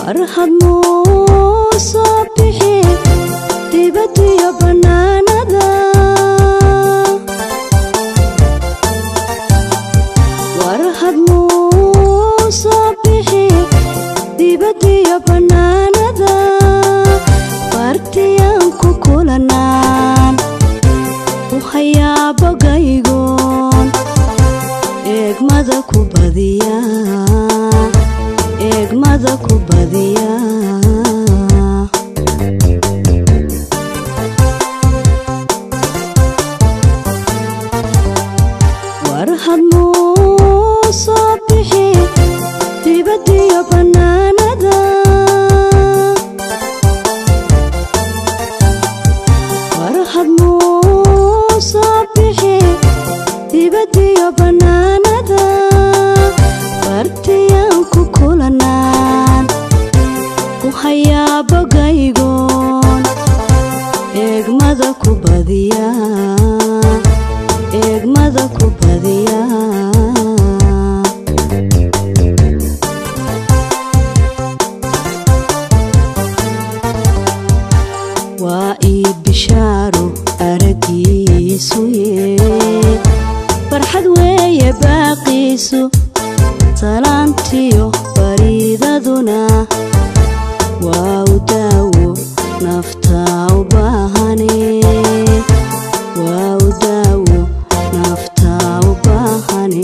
warhad noo soo bixi dibadiyo bannaanada warhad noo soo bixi dibadiyo bannaanada bartiyaan ku kulanaan u hayaa bogaygoon eegmada ku badiya eegmada ku badiya warhad noo soo bixi dibadiyo bannaanada warhad noo soo bixi dibadiyo bannaanada bartiyaan ku kulanaan u hayaa bogaygoon eegmada ku badiya eegmada ku badiya waa ii bishaaro aragiisu yee farxad weeye baaqiisu salaantiyo bariidaduna waa u daawo naftaa u baahane waa u daawo naftaa u baahane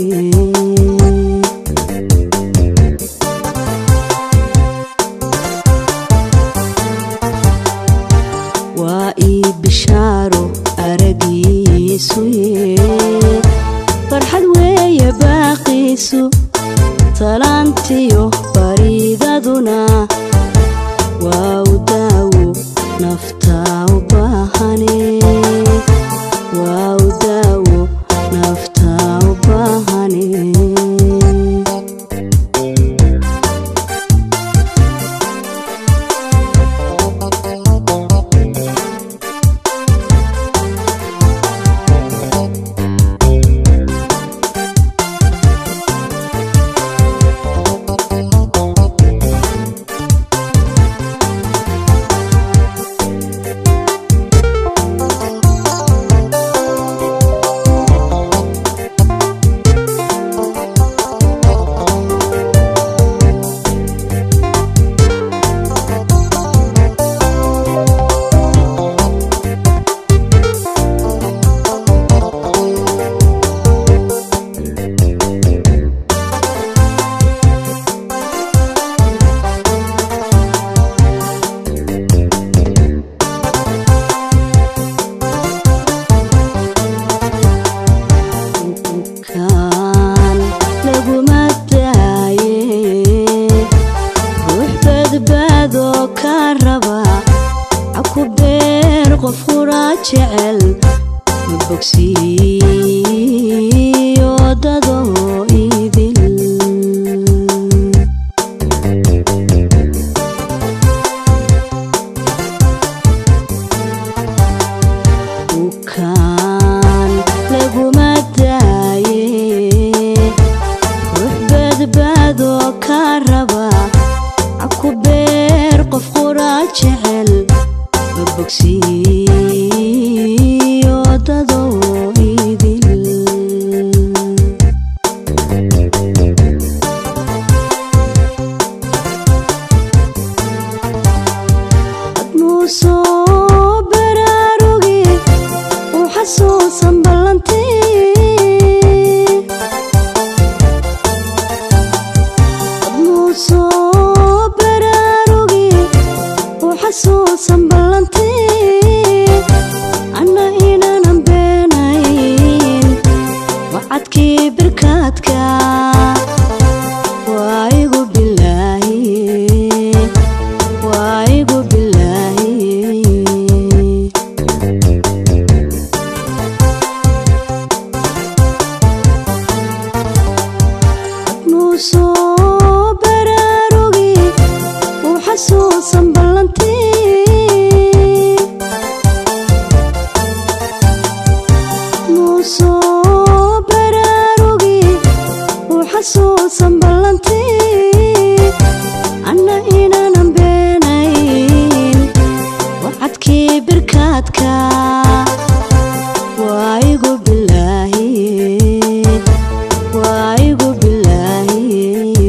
waa ii bishaaro aragiisu yee farxad weeye baaqiisu salaantiyo bariidaduna waa u daawo naftaa u baahane waa u daawo naftaa u baahane kan laguma daaye ruux badbaadoo ka raba caku beer qof quraa jecel ma bogsiiyo dadoo idil bukaan laguma daaye ruux badbaadoo ka raba caku beer qof quraa jecel ma bogsiiyo dadoo idil admuu soo baraarugi u xasuusan ballantii admuu soo baraarugi u xasuusan ballantii anna inaanan beenayn wacadkii birkaadka waa igu bilaahi waa igu bilaahi admuu soo baraarugi u xasuusan ballantii admuu soo baraarugi u xasuusan ballantii anna inaanan beenayn wacadkii birkaadka waa igu bilaahi waa igu bilaahi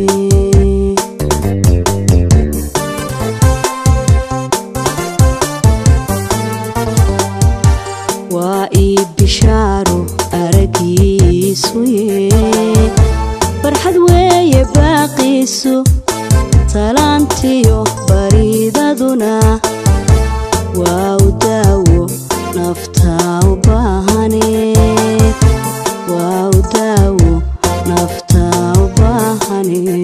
waa ii bishaaro aragiisu ye farxad weeye baaqiisu talaantiyo bariidaduna waa u daawo naftaa u baahane waa u daawo naftaa u baahane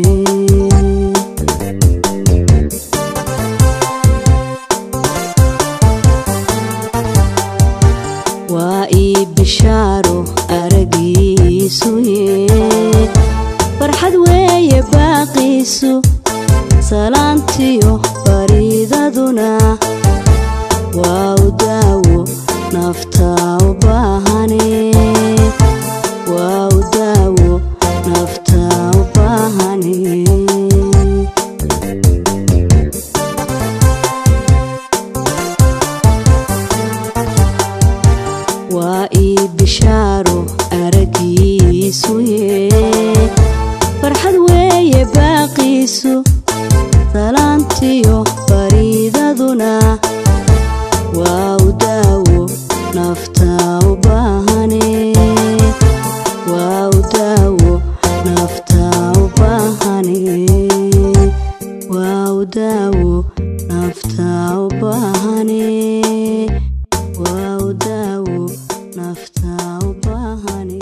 waa ii bishaaro aragiisu ye farxad weeye baaqiisu salaantiyo bariidaduna waa u daawo naftaa u baahane waa u daawo naftaa u baahane waa ii bishaaro aragiisu ye farxad weeye baaqiisu salaantiyo bariidaduna waa u daawo naftaa u baahane waa u daawo naftaa u baahane waa u daawo naftaa u baahane waa u daawo naftaa u baahane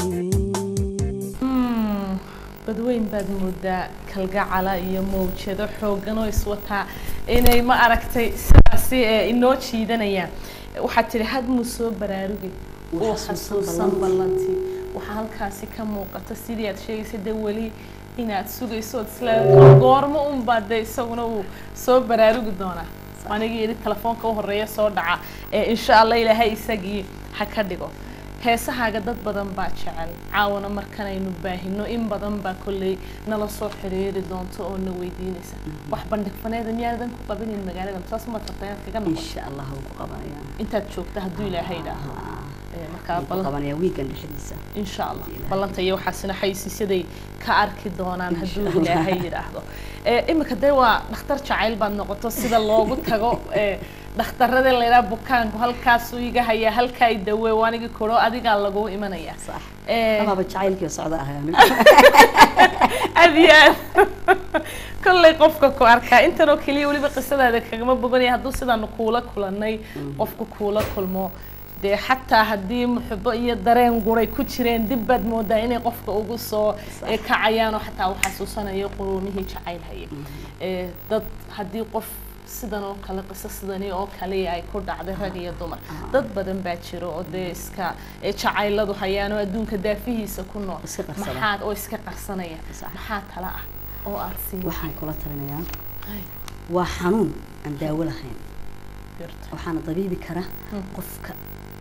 Mm, badweyn baad moodaa kalgacala iyo mawjado xooggan oo iswataa inay ma aragtay sidaasi ee inoo jiidanayaan waxaad tidhi had muu soo baraarugay Uu uu xasuusan xasuusan ballantii. ballantii waxaa halkaasi ka muuqata sidii aad sheegaysa dee weli inaad sugayso ood isleedahay goormo unbaa dee isaguna uu soo baraarugi doonaa anigii yidhi telefoonka u horeeya soo dhaca ee insha allah ilaahay isagii ha ka dhigo heesahaaga dad badan baa jecel caawana markanaynu baahino in badan baa kolley nala soo xiriiri doonto oo na weydiinaysa wax bandhig faneeda miyaadan ku qabinin magaaladan saas uma tarta inaad kaga noqoto insha allah wuu ku qabanaya intaad joogta hadduu ilaahay idhaaho Ee, markaa wuu ku ballan qabanaya wiigan dhexdiisa insha allah Ilaahay. ballanta iyo waxaasina xaysiisyaday ka arki doonaan hadduu Insha Allah. ilaahay yidhaahdo Ee, imika dee waa dhakhtar jacayl baad noqoto sida loogu tago ee, dhakhtarada laydhaa bukaanku halkaasuu iga hayaa halkaa i dawe waanigi koro adigaa lagu imanaya sax Ee, amaaba jacaylkii socda ahay anigu aad iyo aad kolley qofka ku arkaa intanoo keliya weliba qisadaada kagama boganaya hadduu sidaanu kuula kulannay qofku kuula kulmo dee xataa haddii muxubo iyo dareen guray ku jireen dib baad moodaa inay qofka ugu soo eh, kacayaan oo xataa uu xasuusanayo quruumihii jacayl haye Eh, dad haddii qof sidan oo kale qiso sidani oo kale ay ku dhacday rag iyo dumar dad badan baa jiro oo dee iska eh, jacayladu hayaan oo adduunka daafihiisa ku nool Iska qarsada. maxaad oo iska qarsanaya Sax. maxaa tala ah oo aad siin waxaan kula talinayaa Ay, waa xanuun aan daawo lahayn garta. waxaana dabiibi kara Mm. qofka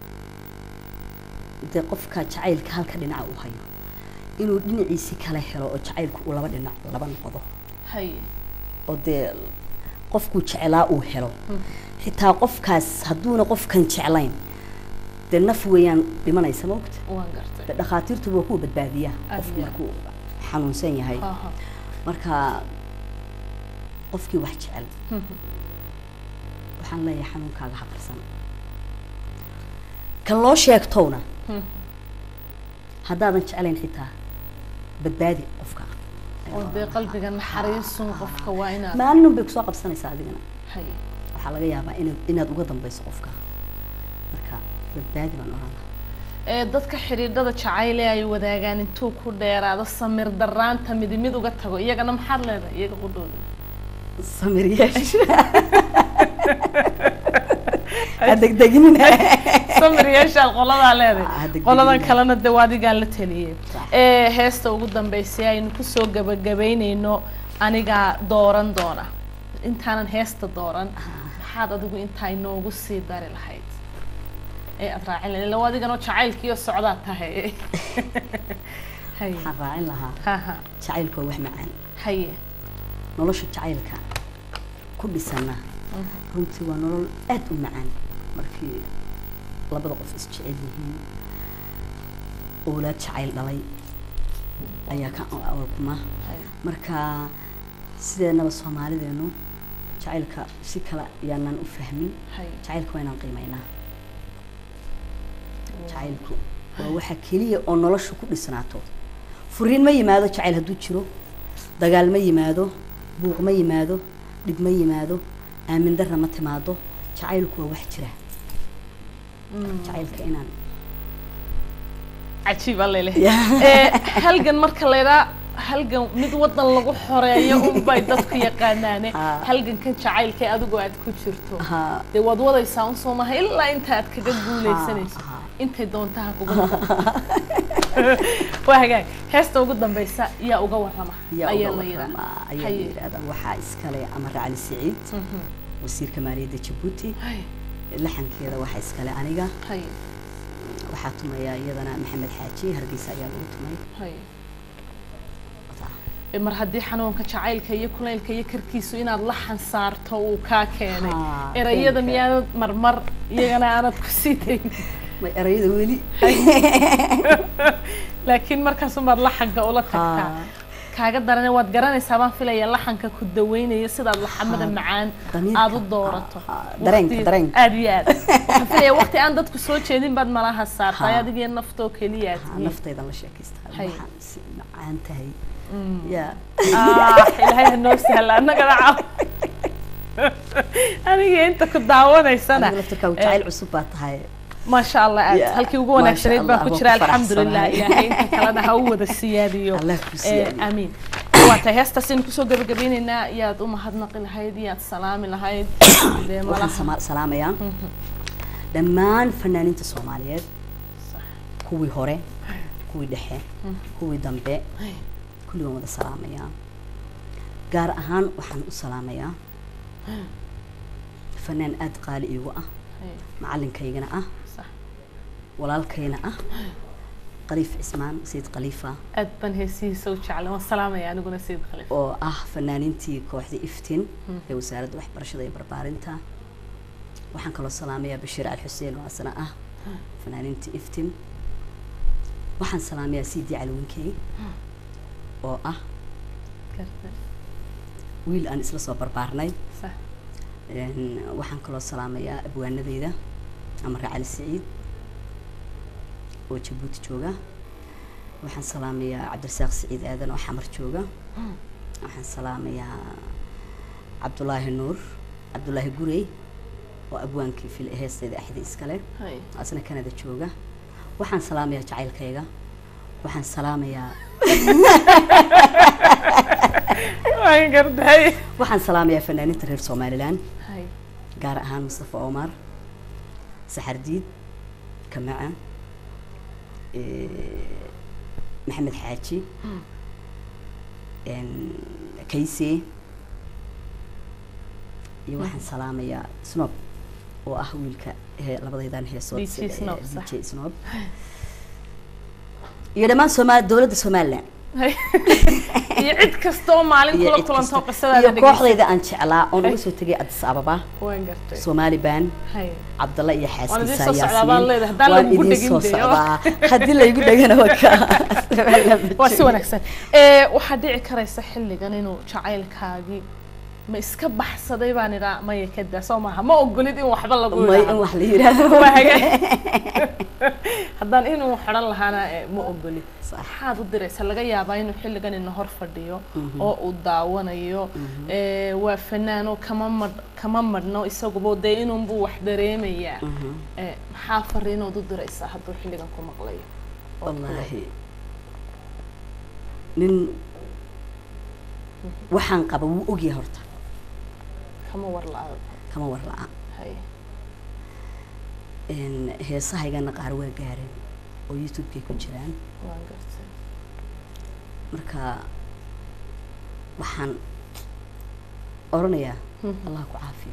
dee qofka jacaylka halka dhinaca uu hayo inuu dhinaciisi kala helo oo jacaylku uu laba dhinac laba noqdo hay oo dee qofkuu jecelaa uu helo Mm. xitaa qofkaas hadduuna qofkan jeclayn dee naf weeyaan dhimanaysa ma ogta waan gartay dee dhakhaatiirtu waa kuwa badbaadiya Aad qofku iyo markuu xanuunsan yahay Aha. marka qofkii wax jecel Mhm. waxaan leeyahay xanuunkaaga ha qarsan kan loo sheegtowna Mhm. haddaadan jeclayn xitaa badbaadi qofka oo dee qalbiga naxariisun qofka waa inaad maalin bay kusoo qabsanaysaa adigana hay waxaa laga yaabaa inaad inaad uga dambayso qofka marka badbaadi baan oran lahaa ee dadka xidhiidhada jacayle ay wadaagaan intuu ku dheeraado samir daraanta mid mid uga tago iyagana maxaad leedahay iyaga qudhooda samir yeesh ha degdeginina samir yeeshaad qoladaa Ah, leedahay degdegina. qoladan kalena dee waa adigaa la taliyey Sax. ee heesta ugu dambeysay aynu kusoo gabagabaynayno anigaa dooran doona intaanan heesta dooran maxaad adigu intaa inoogu sii dari lahayd ee aad raacin lahayd lawa adiganoo jacaylkiiyo socdaad tahay hay waxaan raacin lahaa ha ha jacaylku waa wax macaan haye nolosha jacaylka ku dhisana runtii waa nolol aad u macaan markii labada qof isjecel yihiin oolaad jacayl dhalay ayaa ka awalkuma marka sideenaba soomaalideenu jacaylka si kale ayaanaan u fahmin jacaylka waa inaan qiimaynaa jacaylku waa waxa keliya oo nolosha ku dhisnaato furiin ma yimaado jacayl hadduu jiro dagaal ma yimaado buuq ma yimaado dhib ma yimaado aamin darra ma timaado jacaylku waa wax jira jacaylka inaan cajiib alle leh halgan marka laydhaa halgan mid wadan lagu xoreeyo unbay dadku yaqaanaane halgankan jacaylka adigu aad ku jirto dee waad wadaysaa un soo maha ilaa inta aad kaga guuleysanayso intay doontaha kuga waa hagaag heesta ugu dambeysa yaa uga warrama ayaa la ayaa la yidhahdaa waxaa iskale amar cali siciid wasiirka maaliyadda jabuuti laxankeeda waxaa iskale aniga waxaa tumaya iyadana maxamed xaaji hargeysa ayaa lagu tumay mar haddii xanuunka jacaylka iyo kulaylka iyo karkiisu inaad la xansaarto uu kaa keenay erayada miyaanad marmar iyagana aanad ku sii dayn may erayada weli laakiin markaasumaad laxanka ula tagtaa kaaga darane waad garanaysaa baan filaya laxanka ku daweynayo sidaad laxamada macaan aada u doorato dareenka dareenka aad iyo aad waxaan filaya waqti aan dadku soo jeedin baad malaha saartay adigiyo naftoo keliya naftaydan la sheekaystaa waxaan si macaan tahay ya ilaahay hanoo sahla annagana caaw aniga inta ku daawanaysana laftirkaa jacayl cusub baa tahay ما شاء الله أنت هل كي وقونا اكتريت بقى كتير الحمد لله إلهي أنت كلنا هو ذا السيادي الله كسيادي آمين وقتها هستا سين كسو قبل قبين إن يا دوما هاد نقل هايدي يا سلام لهايد waxaan salaamayaa dhammaan fanaaniinta soomaaliyeed kuwii hore kuwii dhexe kuwii dambe kulli waan wada salaamayaa gaar ahaan waxaan u salaamayaa fanaan aada qaali iigu ah macalinkaygana ah walaalkayna ah qaliif cismaan sayid khaliifa aad baan heesihiisa u jeclay waan salaamaya aniguna sayid khaliif oo ah fanaaniintii kooxda iftin ee wasaaradda waxbarashada iyo barbaarinta waxaan kaloo salaamayaa bashiir al xuseen oo asna ah fanaaniintii iftin waxaan salaamayaa sidi calwinkey oo ah wiil aan isla soo barbaarnay waxaan kaloo salaamayaa abwaanadeyda amare cali siciid oo jabuuti jooga waxaan salaamayaa cabdirasaaq siciid aadan oo xamar jooga waxaan salaamayaa cabdulaahi nuur cabdulaahi gurey oo abwaankii fil heesteeda axdi iskale asna canada jooga waxaan salaamayaa jacaylkayga waxaan salaamayaa waan garday waxaan salaamayaa fanaaniinta reer somalilan gaar ahaan mustafa omar saxardiid kamaca maxamed xaaji kayse iyo waxaan salaamayaa snob oo ah wiilka labadaydan heesood dj snob iyo dhammaan sooma dowladda somalilan iyo cid kasta oo maalin kula kulanto qisadaada iyo kooxdayda aan jeclaa oon uga soo tegay addis ababa soomaali baan cabdalla iyo xaaskiisa yaasiin waan idin soo socdaa haddii laygu dhegana waa si wanaagsan waxaa dhici karaysa xilligan inuu jacaylkaagii ma iska baxsaday baan idhaa maya kada soo maaha ma ogolid in waxba lagu may in wax la yidhaahdo haddaan inuu xidhan lahaana ma ogolid maxaad u diraysa laga yaabaa inuu xilligan ina hor fadhiyo oo uu daawanayo waa fanaano kama madh kama madhno isaguba dee inunbuu wax dareemayaa maxaa fariinood u diraysaa hadduu xilligan ku maqlayo wallaahi nin waxaan qaba wuu ogyahay horta kama war la-a kama war la-a heesahaygana qaar waa gaareen oo youtube-kay ku jiraan marka waxaan oranayaa allah ku caafiyo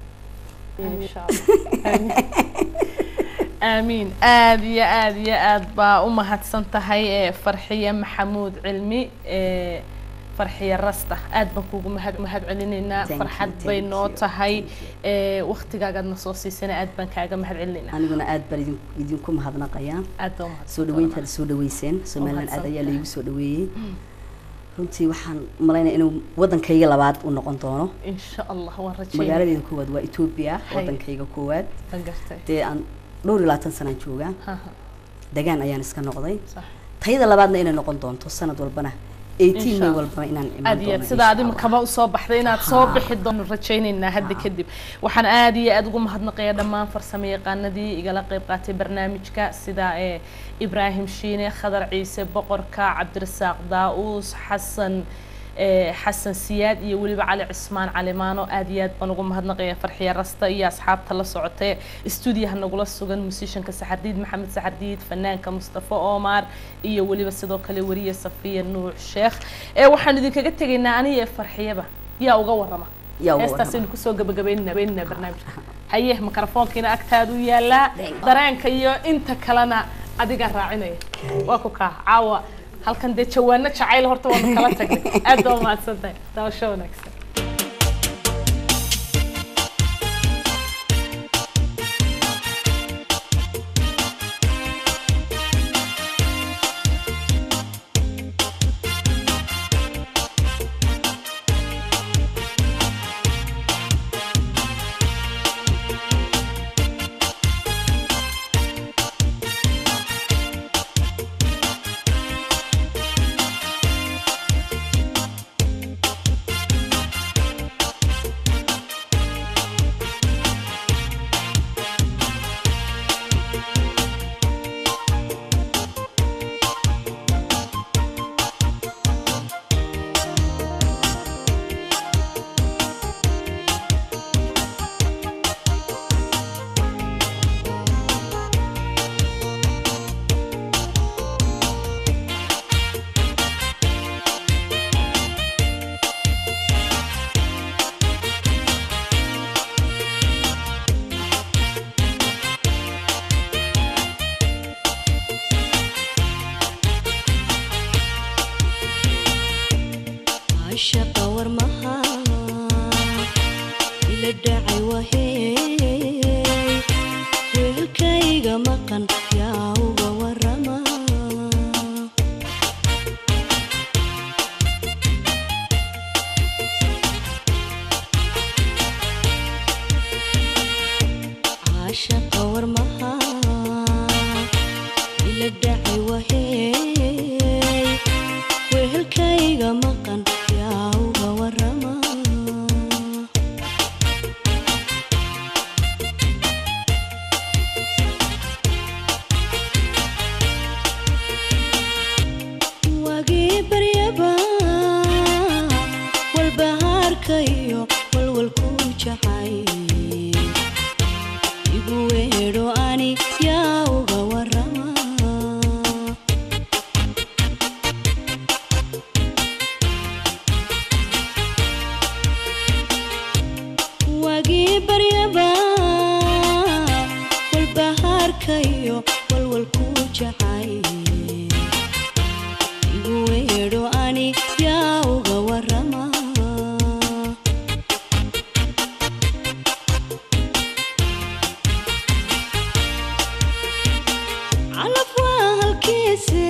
aamiin aada iyo aada iyo aada baa u mahadsan tahay farxiye maxamuud cilmi farxiya rasta aad baan kuugu mahad mahad celinaynaa Thank you, farxad bay thank noo you, tahay thank ee waqtigaagaad na soo siisana aad baan kaaga mahad celinaynaa aniguna aad baan idin idinku mahadnaqayaa aad baa umahadsan soo dhaweyntaada soo dhaweyseen somaliland aad ayaa laygu soo dhaweeyey runtii waxaan malaynaya inuu waddankayga labaad u noqon doono insha allah waan rajeynaya magaaladeeda koowaad waa etoobiya Hay. waddankayga koowaad waan gartay dee aan dhowr iyo labaatan sanaan joogaa Ha, ha, degaan ayaan iska noqday sax. tayada labaadna inay noqon doonto sanad walbana eighteen Insha may Allah. walbana inaan imaan aad iyo aad doono sida insha adima Allah. kaba usoo baxday inaad soo Ha. bixi doono rajaynaynaa hadda Ha. kadib waxaan aad iyo aad ugu mahadnaqayaa dhammaan farsamo yaqaanadii igala qayb qaatay barnaamijka sida ee ibraahim shiine khadar ciise boqorka cabdirasaaq daa-uus xasan ee xasan siyaad iyo weliba cali cismaan calimaano aad iyo aad baan ugu mahadnaqayaa farxiya rasta iyo asxaabta la socotay stuudiyaha nagula sugan musishanka saxardiid maxamed saxardiid fanaanka mustafa omar iyo weliba sidoo kale weriye safiya nuux sheekh ee waxaan idinkaga tegaynaa aniga ee farxiyaba yaa uga warrama Yaa uga heestaas warrama. aynu kusoo gabagabaynana baynana barnaamijka haye mikrofoonkiina agtaadu yaalaa Thank you. dareenka iyo inta kalena adigaa raacinaya waa ku kaa caawa halkan dee jawaano jacayl horta waanu kala tagnay aad baa umahadsan tahay daawasho wanaagsan عشق ورمها ila dhacay wahey weelkayga maqan yaa uga warama caashaqa warmaha ila dhacay wahey weelkayga maqan yaa uga warama wagii baryaba walbahaarka iyo walwalku jacay igu weedho ani yaa uga warama wagii baryaba walbahaarka iyo walwalku jacay igu weedho ani yaa uga warama calaf waa halkiise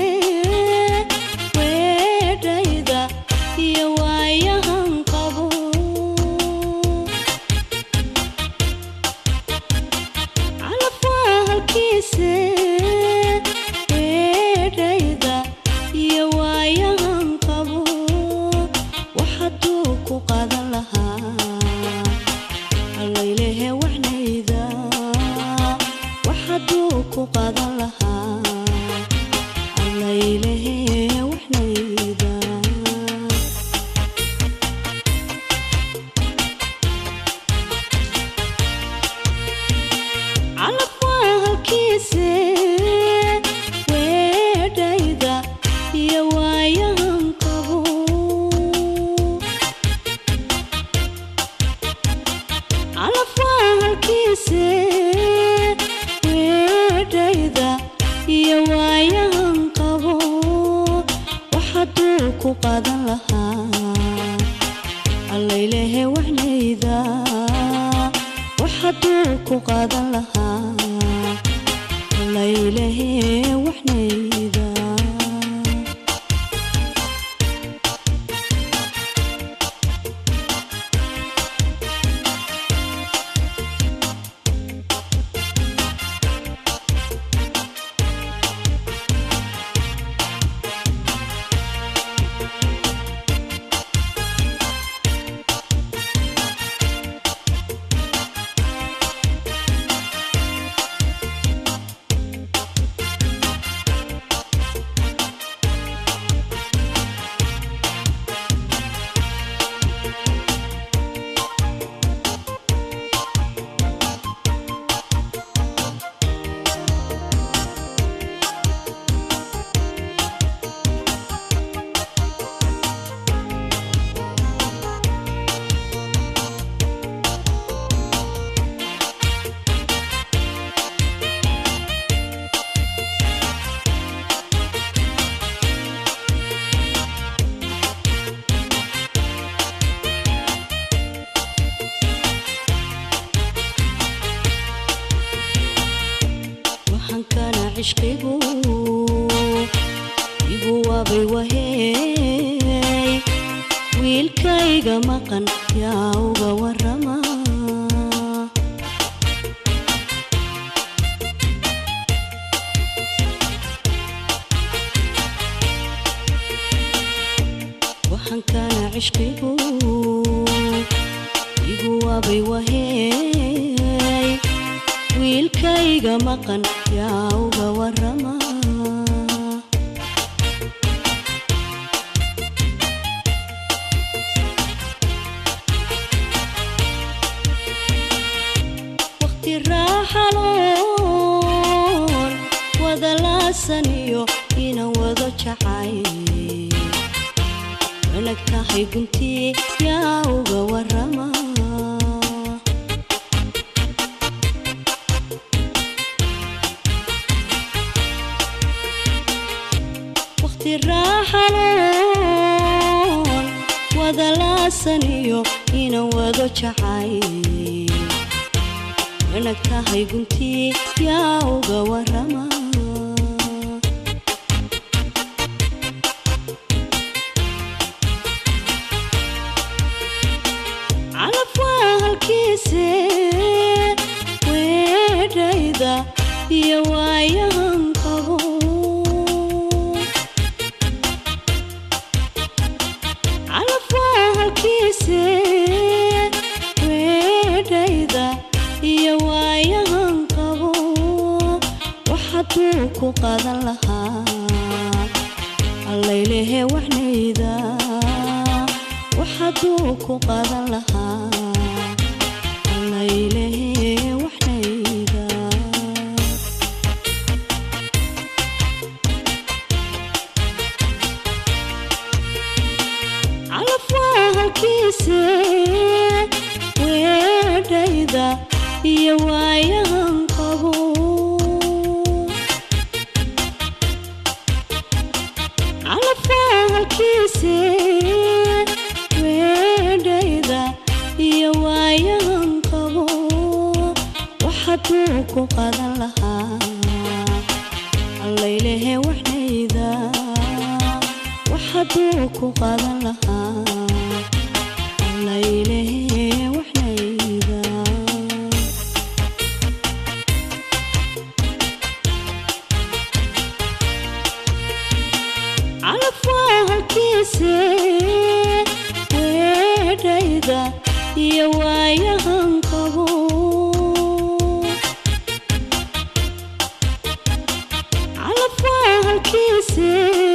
weedhayda iyo waayahan qabo calaf waa halkiise ku qaadan lahaa laylehe waxnayda waxaan kana cishqigu igu waabay wahey wiilkayga maqan yaa uga warama waxaan kana cishqigu igu waabay wahey wiilkayga maqan yaa uga warama waqti raaxaloon wada laasan iyo inaan wado jacay wanag tahay guntii yaa uga warama waqti raaxaloon wada laasan iyo inaan wado jacay wanag tahay guntii yaa uga warama calaf waa halkiise weedhayda iyo waayahan qabo calaf waa halkiise weedhayda iyo waayahan qabo waxaduu ku qadan lahaa allaylehe waxnayda waxaduu ku qadan lahaa allaylehe waxnayda calaf waa halkiise weedhayda iyo waayahan qabo calaf waa halkiise weedhayda iyo waayahan qabo waxaduu ku qadan lahaa allaylehe waxnayda waxaduu ku qadan lahaa allaylehe waxnayda calaf waa halkiise weedhayda iyo waayahan qabo calaf waa halkiise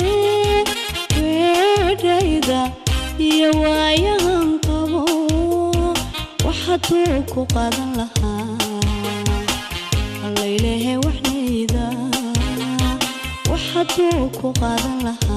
weedhayda iyo waayahan qabo waxaduu ku qadan lahaa allaylehe waxnayda waxaduu ku qadan lahaa